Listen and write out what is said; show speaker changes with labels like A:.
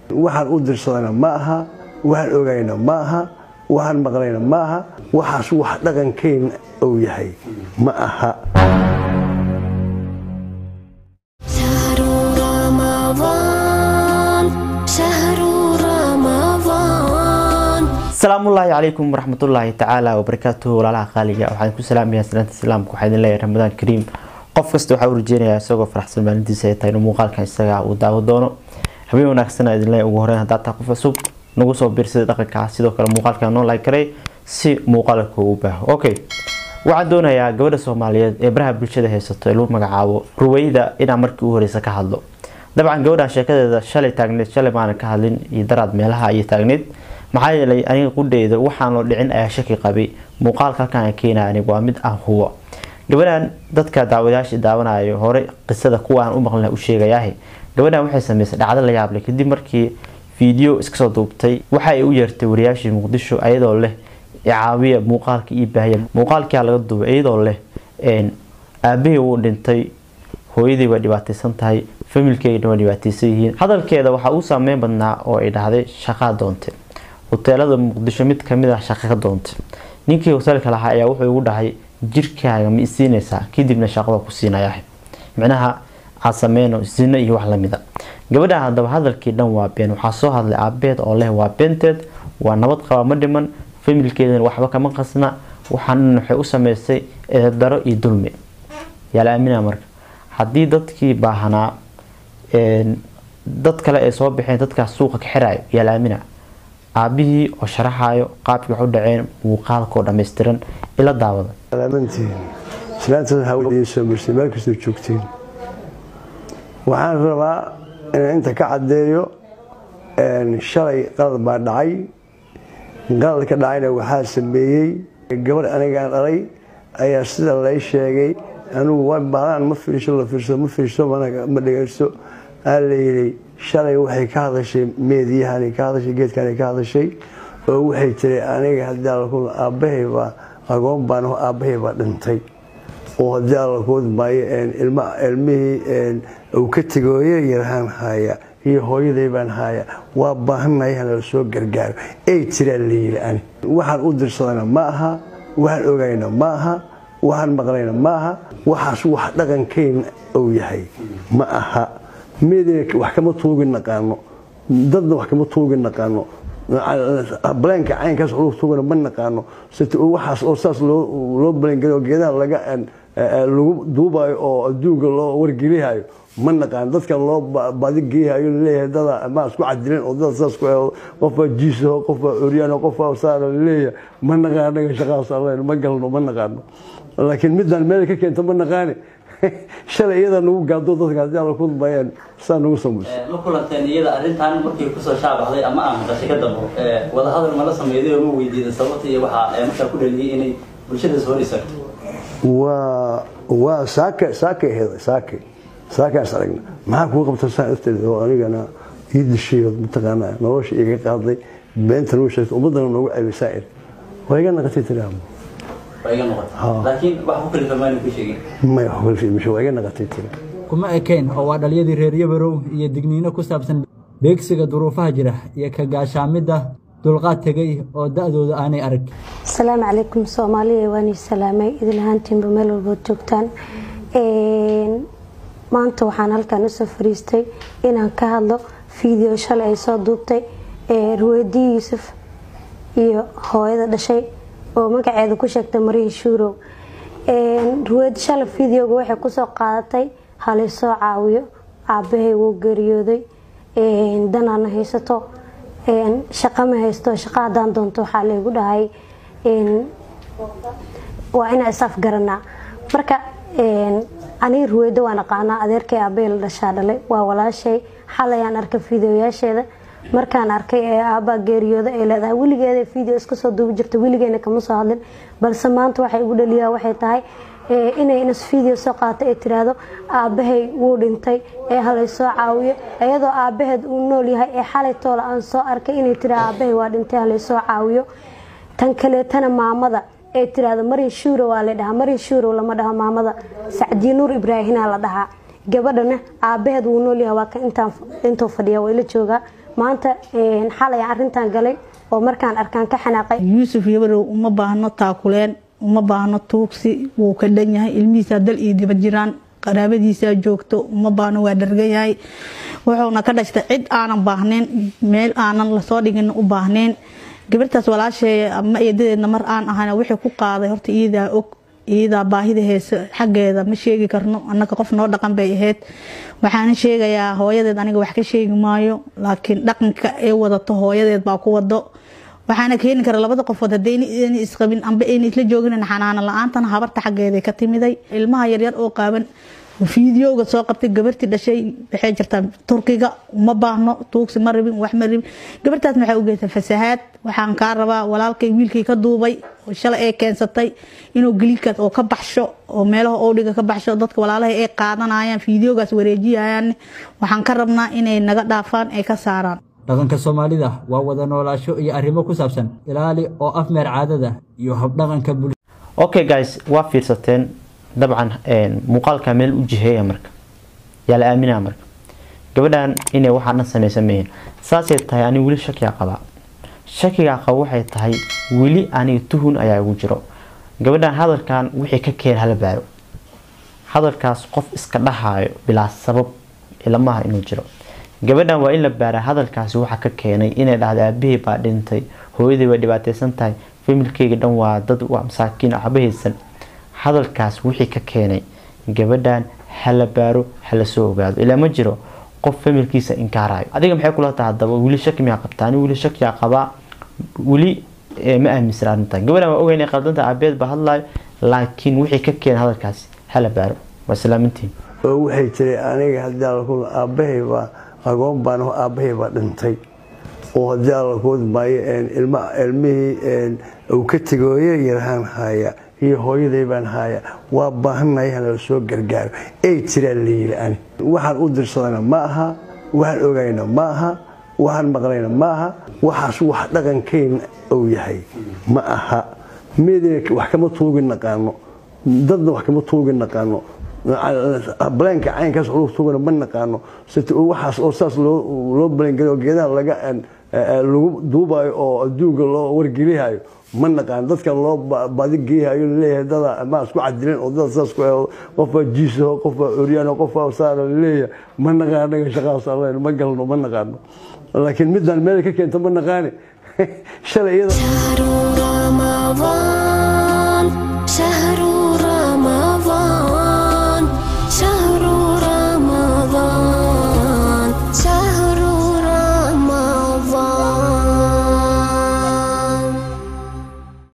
A: waxaan u dirsadana ma aha waxaan ogayna ma aha waxaan maqlayna ma aha waxaas wax dhaqankeyna uu yahay ma aha
B: شهر رمضان شهر رمضان
C: asalaamullaahi calaykum waraxmatullaahi tacaala wabarakaatuhu walaalaha qaaliga waxaan ku salaamayaa salaanta islaamka waxaa idin leeyahay ramadaan kariim qof kasta waxaa u rajeynayaa isagoo faraxsan maalintiisa ay tahay inuu muuqaalkan isaga uu daawo doono habeen wanaagsan idin leeyahay ugu horeyn haddaa tahay qof cusub nagu soo biirsada dhaqanka sidoo kale muuqaalkan noo like karay si muuqaalka uu baaho okay waxaan doonayaa gabadha soomaaliyeed ee baraha bulshada haysato ee lagu magacaabo ruweyda inaan markii u horeysa ka hadlo dabcan gabadhan sheekadeeda shalay taagneed shalay maanan ka hadlin iyo daraad meelaha ayay taagneed maxaa yeelay aniga qudheyda waxaan loo dhicin ayaa shaki qabay muuqaalka halkan aan keenaya aniga waa mid aan hubo gabadhan dadka daawadayaasha daawanayo hore qisada kuwaan u maqlina u sheegayaah gabadhan waxay sameysay dhacdo la yaab leh kadib markii fiideo iska soo duubtay waxa ay u yeertay wariyaashii muqdisho iyadoo leh caawiya muuqaalka io baahiya muuqaalkia laga duubay iyadoo leh aabahii wuu dhintay hooyadii way dhibaateysan tahay familkeygana waa dhibaateysan yihiin hadalkeeda waxaa uu saameyn badnaa oo ay dhahday shaqaa doonte hoteelada muqdisho mid kamid ah shaqa ka doontay ninkii hoteelka lahaa ayaa wuxuu igu dhahay jirkaaga ma isiinaysaa kadibna shaqada ku siinaya micnaha aad sameyno zino iyo wax lamida gabadha hadaba hadalkii dhan waa been waxaa soo hadlay aabeed oo leh waa beenteed waa nabad qaba ma dhiman familkeedana waxba kama qasna waxaan waxay u sameysay eedaro iyo dulmi yaa la aaminaa marka haddii dadkii baahanaa dad kale ay soo baxeen dadkaas suuqa ka xirayo yaa la aaminaa aabihii oo sharaxayo qaabkii wax u dhaceen muuqaalkoo dhammaystiran ila daawada
A: salaamantiin islaantaas waxaa u soo marsay meel kastoo joogtiin waxaan rabaa inaan inta ka caddeeyo shalay qalad baa dhacay qalad ka dhacayna waxaa sameeyey gabadh anigaan dhalay ayaa sida lay sheegay anigu baadaan ma fiirsho la fiirso ma fiirso ma dhegeysto aa layidhi shalay waxay ka hadashay meediyahan ka hadashay geedkan ka hadashay oo waxay tiri aniga haddii alla aabbahaybaa agoon baan aabbahay baa dhintay oo haddii alla kood maayo ilmihii uu ka tegoo yaryarhaan haya iyo hooyaday baan haya waa baahannahay hanala soo gargaaro ay tiraa layidhi ani waxaan u dirsadana ma aha waxaan ogayna ma aha waxaan maqlayna ma aha waxaas wax dhaqankeyna uu yahay ma aha meedina wax kama tuugi naqaano dadna wax kama tuugi naqaano baleenka caynkaas lagu tuugana ma naqaano waxaas oo saas loo balengeliyo geedaha laga lagu duubayo oo adduunka loo wargelihayo ma naqaano dadkan loo badigeehayo laleeyahay dada ma isku cadileen oo dada saas ku qofbaa jiisaho qofbaa oryaano qofbaa saara laleeyahay ma naqaano anaga shaqaas allen ma galno ma naqaano laakiin midaan meel ka keento ma naqaane shalay iyada nagu gaado dadka haddii alla ku bayaan saa nagu samayso
D: ma kulanteen iyada arrintan markii kusoo shaabaxday ama aan maqashay ka dambo wadahadal mala sameeyday oo ma weydiiday sababta iyo waxaa markaa ku dhaliyay inay bulshada soo dhisagto
A: waa waa saaka saakay aheeday saakay saakaas aragna maxaa kugu qabta saa afteeda oo anigana ii dishay mataqaanaa nolosha iga qaaday beenta nagu sheegtay ummaddana noogu ceebay saa'ir waa iga naqatay tiraahmo
D: waa iga noqotay laakiin wax ku kalifa maana ku sheegin
A: maya waxbalfiimisho waa iga naqatay tira
E: kuma ekayn oo waa dhaliyadii reer yabarow iyo digniino ku saabsan beegsiga duruufaha jira iyo ka gaashaamidda dulqaad tegay oo da-dooda aanay arag
F: asalaamu calaykum soomaaliya waan ii salaamay idil ahaantiinba meel walbood joogtaan maanta waxaan halkan usoo fariistay inaan ka hadlo fiideo shalay ay soo duubtay ruweydii yuusuf iyo hooyada dhashay oo magaceeda ku sheegtay mariin shuurow ruweyd shalay fideoga waxay kusoo qaadatay halaysoo caawiyo aabahay wuu geeriyooday danaana haysato shaqa ma haysto shaqa hadaan doonto waxaa laygu dhahay waa inaa is afgaranaa marka aniga ruweydo waan aqaanaa adeerkay aabahey la dhashaa dhalay waa walaashay xalayaan arkay fideoyaasheeda markaan arkay ee aabaa geeriyooda ay leedahay weligeeda video iska soo duubi jirta weligeena kama soo hadlin balse maanta waxay igu dhaliyaa waxay tahay inay inas video soo qaata ee tiraahdo aabahay wuu dhintay ee halay soo caawiyo iyadoo aabaheed uu nool yahay ee xalay toola aan soo arkay inay tira aabahay waa dhintay halay soo caawiyo tan kaleetana maamada ee tiraahdo marin shuuro waa la dhahaa marin shuuro lama dhaho maamada sacdiye nuur ibraahina la dhahaa gabadhana aabaheed wuu nool yahay waa ka intuu fadhiya waa ila joogaa maanta xalay aan arrintan galay oo markaan arkaan ka xanaaqay
G: yuusuf yabarow uma baahno taakuleen uma baahno tuugsi wuu ka dhan yahay ilmihiisaa dal iyo dibad jiraan qaraabadiisaa joogto uma baahno waa dhargan yahay wuxuuna ka dhashtay cid aanan baahnayn meel aanan lasoo dhigin u baahnayn gabartaas walaashee ama eedadeedna mar aan ahayna wixii ku qaaday horta iyadaa og iyadaa baahida heese xaggeeda ma sheegi karno annaga qof noo dhaqan bay ahayd waxaana sheegayaa hooyadeed aniga wax ka sheegi maayo laakiin dhaqanka ee wadato hooyadeed baa ku wado waxaana keeni kara labada qofood hadayna isqabin amba ayna isla joogin xanaano la-aantana habarta xaggeeda ka timiday ilmaha yaryar oo qaaban fiidiyowga soo qabtay gabartii dhashay waxay jirtaa turkiga uma baahno tuugsi ma rabin wax ma rabin gabartaasna waxay u geysay fasahaad waxaan kaa rabaa walaalkay wiilkay ka duubay oo shalay ay keensatay inuu geliidkaas oo ka baxsho oo meelaha oodhiga ka baxsho dadka walaalaha ay qaadanayaan fiidiyowgaas wareejiyayaan waxaan ka rabnaa inay naga dhaafaan ay ka saaraan
E: dhaqanka soomaalida waa wada noolaasho iyo arrimo ku saabsan ilaali oo afmeer caadada iyo habdhaqanka bulshada
C: okay guys waa fiirsateen dabcan muuqaalka meel u jiheeya marka yaa la aaminaa marka gabadhan inay waxaa dhan samaysan mayihin saasay tahay aniga weli shakigaa qabaa shakigaa qaba waxay tahay weli aniga tuhun ayaa igu jiro gabadhan hadalkan wixii ka keen hala baaro hadalkaas qof iska dhahaayo bilaa sabab ilamaha inuu jiro gabadhan waa in la baaraa hadalkaasi waxa ka keenay inay dhahdo aabahey baa dhintay hooyadii way dhibaateysan tahay familkeyga dhan waa dad waa masaakiin waxba haysan hadalkaas wixii ka keenay gabadhan hala baaro hala soo ogaado ilaa ma jiro qof familkiisa inkaarayo adiga maxay kula tahay hadaba weli shaki miyaa qabtaa ani weli shakiyaa qabaa weli ma aaminsan arrintan gabadhan waa ogeyn qaldanta aabeed baa hadlayo laakiin wixii ka keenay hadalkaasi hala baaro waa islaamintiin
A: oo waxay tiri aniga haddii alla ku aabbahay baa agoon baan aabbahay baa dhintay oo haddii alla ku maayo ilma ilmihii uu ka tegay hooyo yarhaan haya iyo hooyaday baan haya waa baahannahay hanala soo gargaaro ay tiraan layiri ani waxaan u dirsadana ma aha waxaan ogayna ma aha waxaan maqlayna ma aha waxaas wax dhaqankayna uu yahay ma aha meedina wax kama tuugi naqaano dadna wax kama tuugi naqaano baleenka caynkaas lagu tuugana ma naqaano waxaas oo saas loo balengeliyo geedaha laga lagu duubayo oo adduunka loo wargelihayo ma naqaano dadka loo badigeehayo laleeyahay dada ma isku cadileen oo dada saas qofbaa jiisaho qofbaa oryaano qofbaa saara laleeyahay ma naqaano anaga shaqaas allen ma galno ma naqaano laakiin midaan meel ka keento ma naqaane shalay iyada
B: شهر رمضان شهر